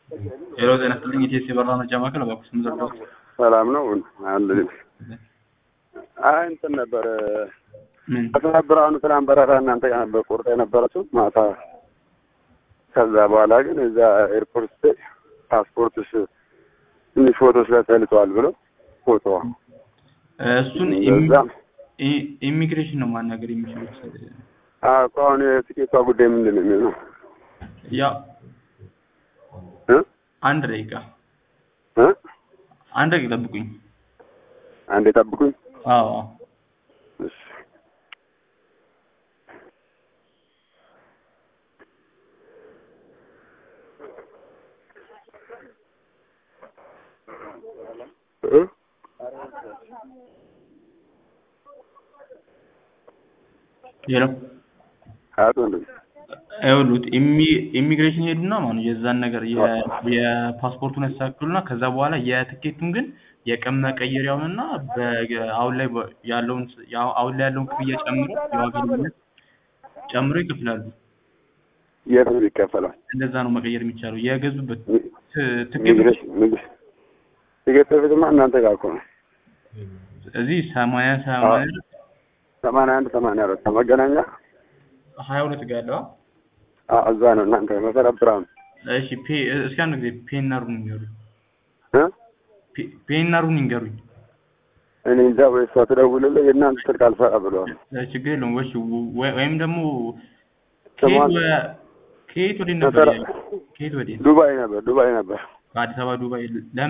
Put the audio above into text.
ሄሎ ጤና ይስጥልኝ ኢቲኤስ የበራ መርጃ ማዕከል እባክዎ ስም ዘርዝሩ። ሰላም ነው አለ አይ እንትን ነበር ምን አስራ ብርሃኑ ትናንት በረራ እናንተ ጋር ነበር ቆርጣ የነበረችው ማታ። ከዛ በኋላ ግን እዛ ኤርፖርት ስትሄድ ፓስፖርትሽ ትንሽ ፎቶች ላይ ተልጠዋል ብለው ፎቶ እሱን እዛ ኢ- ኢሚግሬሽን ነው ማናገር የሚችሉት። እኮ አሁን የትኬቷ ጉዳይ ምንድን ነው የሚሆነው? ያው እ? አንድ ደቂቃ እ? አንድ ደቂቃ ጠብቁኝ። አንዴ ጠብቁኝ። አዎ አዎ። እሺ እ? ሄሎ አቶ ወንድም ይኸውልዎት ኢሚ- ኢሚግሬሽን ሄዱና ማለት ነው የዛን ነገር የ- የፓስፖርቱን ያስተካክሉና ከዛ በኋላ የትኬቱን ግን የቀን መቀየሪያውንና በ- አሁን ላይ በ- ያለውን ስ- ያው- አሁን ላይ ያለውን ክፍያ ጨምሮ የዋጋ ልዩነት ጨምሮ ይከፍላሉ። የት ነው የሚከፈለው? እንደዛ ነው መቀየር የሚቻለው የገዙበት ት- ትኬቱ ኢሚግሬሽን ንግድ ትኬት በፊትማ እናንተ ጋር እኮ ነው እዚህ ሰማንያ ሰማንያ ሰማንያ አንድ ሰማንያ አራት መገናኛ ሀያ ሁለት ጋር ያለው አ- እዛ ነው እናንተ መሰረት ብርሃኑ እሺ ፔ እስኪ አንድ ጊዜ ፔናሩን ይንገሩኝ እ? ፔ- ፔናሩን ይንገሩኝ እኔ እንጃ ወይ እሷ ትደውልልህ የእናንተ ስልክ አልሰራ ብለዋል። እ፣ ችግር የለውም ወሽ ወ- ወይም ደግሞ ስሟን- ከየት ወ- ከየት ወዴት ነበር መሰረት ያለው? ከየት ወዴት ዱባይ ነበር ዱባይ ነበር ከአዲስ አበባ ዱባይ ለምን